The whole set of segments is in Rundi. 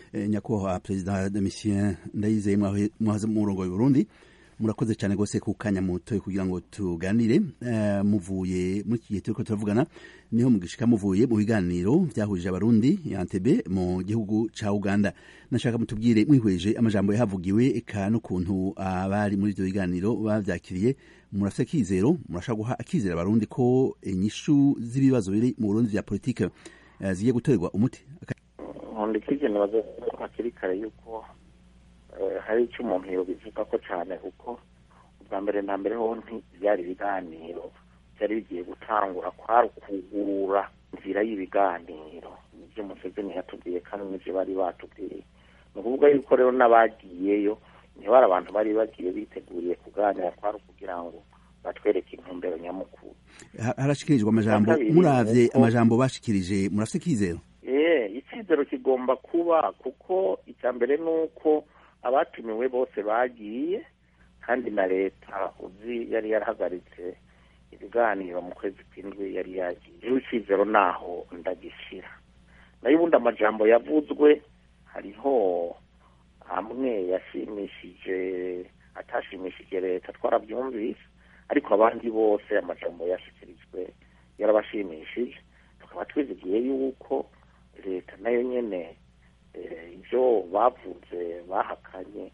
nyakubahwa perezida domitien ndayizeye mwahoze mu murongo Burundi murakoze cyane rwose ku kanya mutoye kugira ngo tuganire muvuye muri iki gihe turiko turavugana niho mugishika muvuye mu biganiro byahurije abarundi yantebe mu gihugu ca uganda nashaka mutubwire mwihweje amajambo yahavugiwe eka n'ukuntu abari muri ivyo biganiro bavyakiriye murafite akizero murashaka guha akizero abarundi ko inyishu z'ibibazo biri mu burundi vya politike zigiye gutorerwa umuti nkunda ikigenewe hakiri kare yuko hari icyo umuntu yobivuga ko cyane kuko ubwa mbere na mbere ho byari ibiganiro byari bigiye gutangura kwari ukugurura inzira y'ibiganiro nibyo museveni yatubwiye kandi nibyo bari batubwiye ni ukuvuga yuko rero n'abagiyeyo ntibari abantu bari bagiye biteguriye kuganira kwari ukugira ngo batwereke intumbero nyamukuru harashikirijwe amajambo muravye amajambo bashikirije murafite ikizero eh icyizero kigomba kuba kuko icya mbere ni uko abatumiwe bose bagiye kandi na leta uzi yari yarahagaritse ibiganiro mu kwezi kw'indwi yari yagiye rero icyizero naho ndagishyira nayo ubundi amajambo yavuzwe hariho amwe yashimishije atashimishije leta twarabyumvise ariko abandi bose amajambo yashyikirijwe yarabashimishije tukaba twizigiye yuko leta nayo nyene ibyo bavuze bahakanye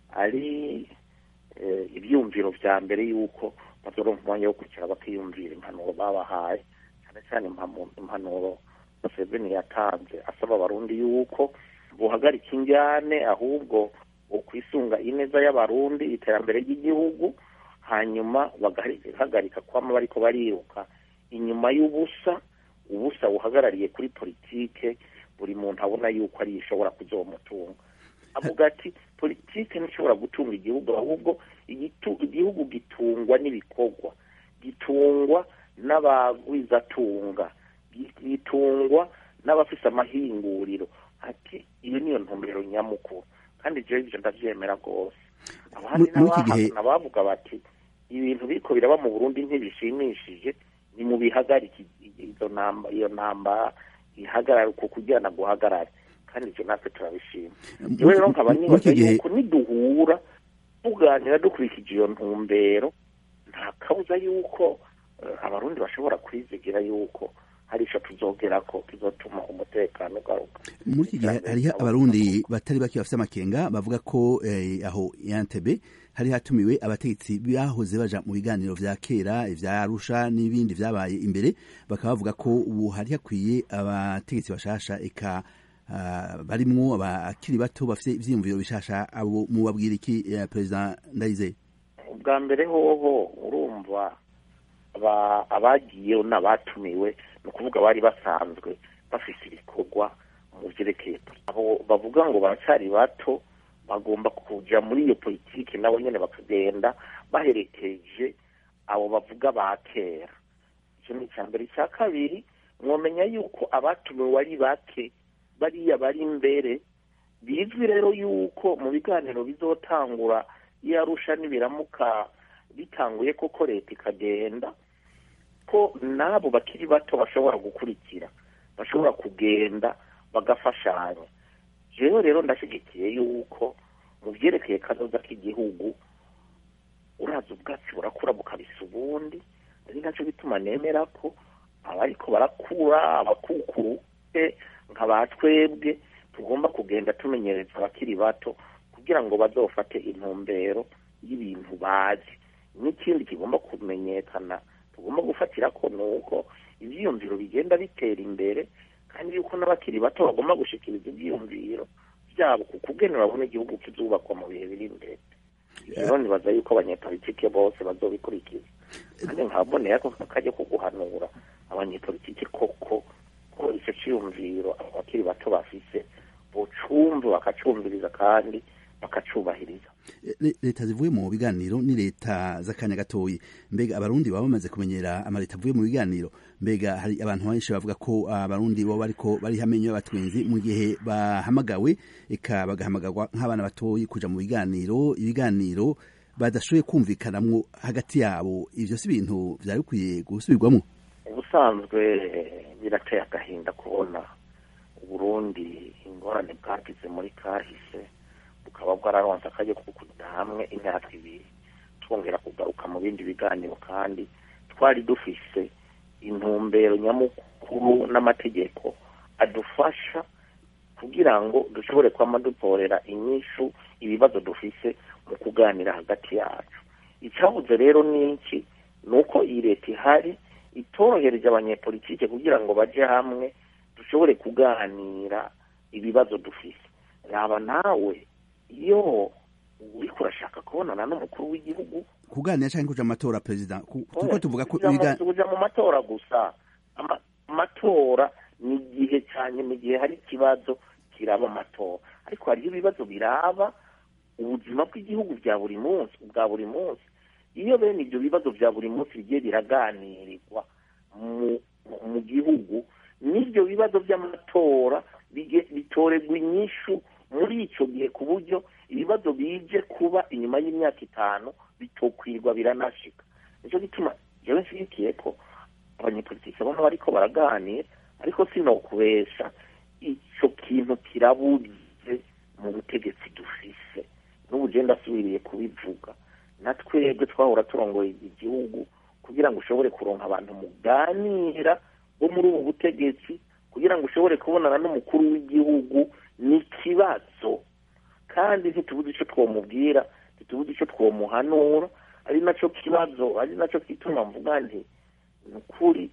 ari ibyumviro bya mbere y'uko bazoronka umwanya wo kwicara bakiyumvira impanuro babahaye cyane cyane impanuro museveni yatanze asaba abarundi yuko buhagarika injyane ahubwo ukwisunga ineza y'abarundi iterambere ry'igihugu hanyuma bagahagarika kwama bariko bariruka inyuma y'ubusa ubusa buhagarariye kuri politike buri muntu abona yuko ari ishobora kuzomutunga avuga ati politike ntishobora gutunga igihugu ahubwo igihugu gitungwa n'ibikorwa gitungwa n'abagwizatunga gitungwa n'abafise amahinguriro ati iyo niyo ntumbero nyamukuru kandi jewe ivyo ndavyemera rwose abandi n'abahakana bavuga bati ibintu biriko biraba mu burundi ntibishimishije ni mu bihagarike izo namba iyo namba ihagarara uko kujyana guhagarara kandi ivyo natwe turabishima jewe rero nkaba nibaza yuko niduhura tuganira dukurikije iyo ntumbero nta kabuza yuko abarundi bashobora kwizigira yuko hari ico tuzogerako kizotuma umutekano ugaruka muri iki gihe hariho abarundi batari bake bafite amakenga bavuga ko aho yantebe hari hatumiwe abategetsi bahoze baja mu biganiro vya kera ivya arusha n'ibindi vyabaye imbere bakaba bavuga ko ubu hari hakwiye abategetsi bashasha eka barimwo abakiri bato bafite ivyiyumviro bishasha abo mubabwira iki perezida ndayizeye ubwa mbere hoho urumva abagiyeho n'abatumiwe ni ukuvuga bari basanzwe bafite ibikorwa mu byerekeye abo bavuga ngo baracyari bato bagomba kuja muri iyo politiki nabo nyene bakagenda baherekeje abo bavuga ba kera icyo ni icya mbere icya kabiri mwomenya yuko abatumiwe ari bake bariya bari imbere bizwi rero yuko mu biganiro bizotangura iyo arusha nibiramuka bitanguye koko leta ikagenda ko n'abo bakiri bato bashobora gukurikira bashobora kugenda bagafashanya jewe rero ndashyigikiye yuko mu byerekeye kazoza k'igihugu uraza ubwatsi burakura bukabisa ubundi ari nacyo bituma nemera ko abariko barakura abakukuru nka ba twebwe tugomba kugenda tumenyereza abakiri bato kugira ngo bazofate intumbero y'ibintu bazi n'ikindi kigomba kumenyekana tugomba gufatira ko ni uko ibyiyumviro bigenda bitera imbere kandi yuko n'abakiri bato bagomba gushikiriza ibyiyumviro byabo ku kugena babona igihugu kizubakwa mu bihe biri imbere rero nibaza yuko abanyepolitike bose bazobikurikiza kandi nkaboneye ko kajya kuguhanura abanyepolitike koko ko icyo cyiyumviro abo bakiri bato bafise bocumva bakacumviriza kandi bakacubahiriza leta zivuye mu biganiro ni leta z'akanya gatoyi mbega abarundi baba bamaze kumenyera amaleta avuye mu biganiro mbega hari abantu benshi bavuga ko abarundi bo bariko bari hamenyo y'abatwenzi mu gihe bahamagawe eka bagahamagarwa nk'abana batoyi kuja mu biganiro ibiganiro badashoboye kumvikanamwo hagati yabo ivyo si ibintu vyari bikwiye gusubirwamwo ubusanzwe birateye agahinda kubona uburundi ingorane bwagize muri kahise bukaba bwararonse akajya ko kujya hamwe imyaka ibiri twongera kugaruka mu bindi biganiro kandi twari dufise intumbero nyamukuru n'amategeko adufasha kugira ngo dushobore kwama dutorera inyishu ibibazo dufise mu kuganira hagati yacu icyabuze rero ni iki ni uko iyi leta ihari itorohereje abanyepolitike kugira ngo baje hamwe dushobore kuganira ibibazo dufise yaba nawe iyo uriko urashaka kubonana n'umukuru w'igihugu kuganira cyangwa kuja mu matora perezida kuko tuvuga ko kuja mu matora gusa amatora ni igihe cyane mu gihe hari ikibazo kiraba amatora ariko hariho ibibazo biraba ubuzima bw'igihugu bya buri munsi bwa buri munsi iyo bene ibyo bibazo bya buri munsi bigiye biraganirirwa mu gihugu n'ibyo bibazo by'amatora bitorerwa inyishu muri icyo gihe ku buryo ibibazo bije kuba inyuma y'imyaka itanu bitokwirwa biranashika nicyo gituma jewe nshyigikiye ko abanyepolitiki bona bariko baraganira ariko sinokubesha icyo kintu kirabuze mu butegetsi dufise n'ubu je ndasubiriye kubivuga na twebwe twahora turongoye igihugu kugira ngo ushobore kuronka abantu muganira bo muri ubu butegetsi kugira ngo ushobore kubonana n'umukuru w'igihugu ni ikibazo kandi ntitubuze icyo twamubwira ntitubuze icyo twamuhanura ari nacyo kibazo ari nacyo kituma mvuga nti ni ukuri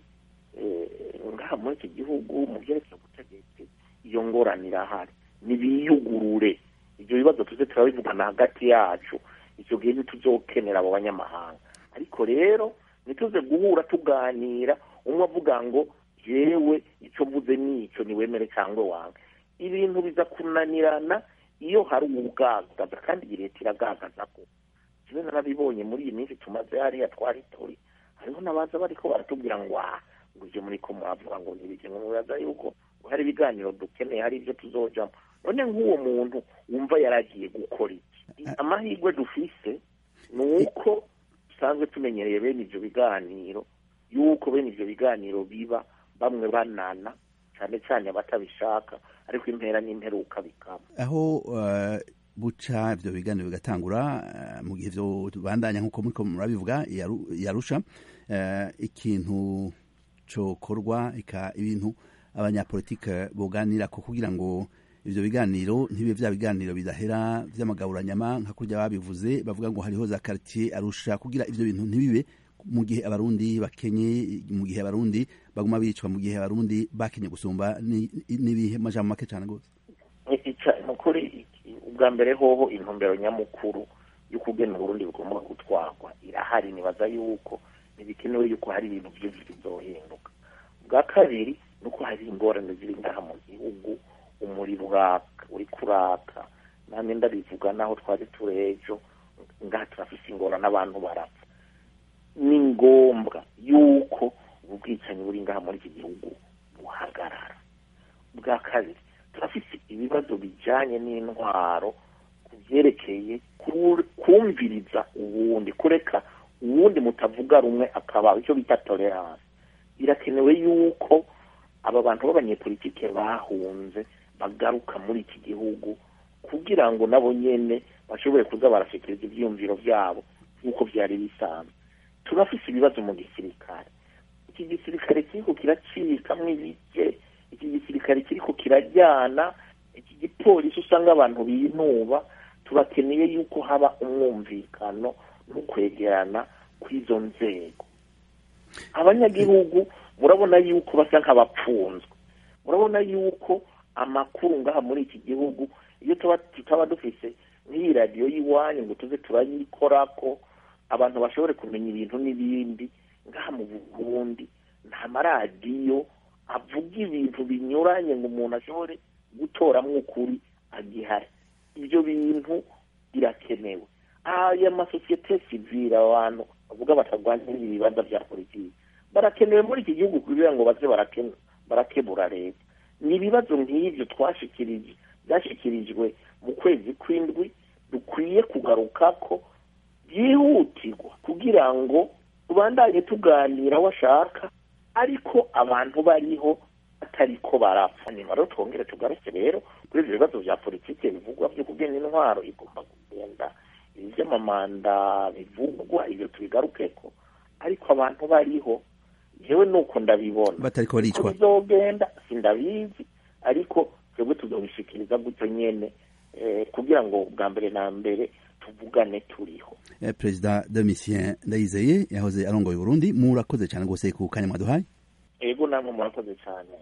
ngaha muri iki gihugu mu byerekeye ubutegetsi iyo ngorane irahari ntibiyugurure ibyo bibazo tuze turabivugana hagati yacu icyo gihe ntituzokenera abo banyamahanga ariko rero ntituze guhura tuganira umwe avuga ngo yewe icyo mvuze ni icyo niwemere cyangwa wange ibintu biza kunanirana iyo hari ubwagaza kandi iyi leta iragagaza ko kimwe narabibonye muri iyi minsi tumaze hariya twari turi hariho n'abaza bariko baratubwira ngo aha ngo ivyo muriko muravuga ngo ntibije ngo muraza yuko hari ibiganiro dukeneye hari ibyo tuzojamo none nk'uwo muntu wumva yaragiye gukora iki amahirwe dufise ni uko dusanzwe tumenyereye bene ivyo biganiro yuko bene ivyo biganiro biba bamwe banana cyane cyane abatabishaka ariko impera n'imperuka bikaba aho uh, buca ivyo biganiro bigatangura uh, mu gihe vyo bandanya nk'uko muriko murabivuga yarusha uh, ikintu cokorwa ika ibintu abanyapolitike boganirako kugira ngo ivyo biganiro ntibe vya biganiro bidahera vy'amagaburanyama nka kurya babivuze bavuga ngo hariho za quartier arusha kugira ivyo bintu ntibibe mu gihe abarundi bakenye mu gihe abarundi baguma bicwa mu gihe abarundi bakenye gusumba n'ibihe majambo make cane gose nukuri ubwa mbere hoho intumbero nyamukuru y'ukugena uburundi bugomba gutwarwa irahari nibaza yuko ntibikenewe yuko hari ibintu byinshi bizohinduka bwa kabiri nuko hari ingorane ziri ngaha mu gihugu umuriro uraka uri kuraka namwe ndabivuga naho twari turi ejo ngaha turafise ingorane abantu barapfa ni ngombwa yuko ubu bwicanyi buri ngaha muri iki gihugu buhagarara bwa kabiri turafise ibibazo bijanye n'intwaro ku byerekeye kumviriza uwundi kureka uwundi mutavuga rumwe akaba icyo bita tolerance birakenewe yuko aba bantu b'abanyepolitike bahunze bagaruka muri iki gihugu kugira ngo nabo nyene bashobore kuza barashikiriza ivyiyumviro vyabo nk'uko vyari bisanzwe turafise ibibazo mu gisirikare iki gisirikare kiriko kiracikamwo ibice iki gisirikare kiriko kirajyana iki gipolisi usanga abantu binuba turakeneye yuko haba umwumvikano no kwegerana kw'izo nzego abanyagihugu murabona yuko basa nk'abapfunzwe murabona yuko amakuru ngaha muri iki gihugu iyo tutaba dufise nk'iyi radiyo y'iwanyu ngo tuze turayikorako abantu bashobore kumenya ibintu n'ibindi ngaha mu burundi nta maradiyo avuga ibintu binyuranye ngo umuntu ashobore gutoramo ukuri agihari ibyo bintu birakenewe aya masosiyete sivile abantu bavuga batarwanya ibibanza bya politiki barakenewe muri iki gihugu kugira ngo baze barakebura leta ni ibibazo nk'ibyo twashikirije byashyikirijwe mu kwezi kw'indwi dukwiye kugaruka ko byihutirwa kugira ngo tubandanye tuganira washaka ariko abantu bariho batariko barapfa nyuma rero twongere tugaruke rero kuri ivyo bibazo vya politike bivugwa vyo kugena intwaro igomba kugenda ivy'amamanda bivugwa ivyo tubigarukeko ariko abantu bariho jewe nuko ndabibona batariko baricwa bizogenda sindabizi ariko twebwe tuzobishikiriza gutyo nyene eh, kugira ngo bwa mbere na mbere tuvugane turiho eh, perezida Domitien Ndayizeye yahoze arongoye Burundi murakoze cyane gose ku kanya mwaduhaye ego namwe murakoze cyane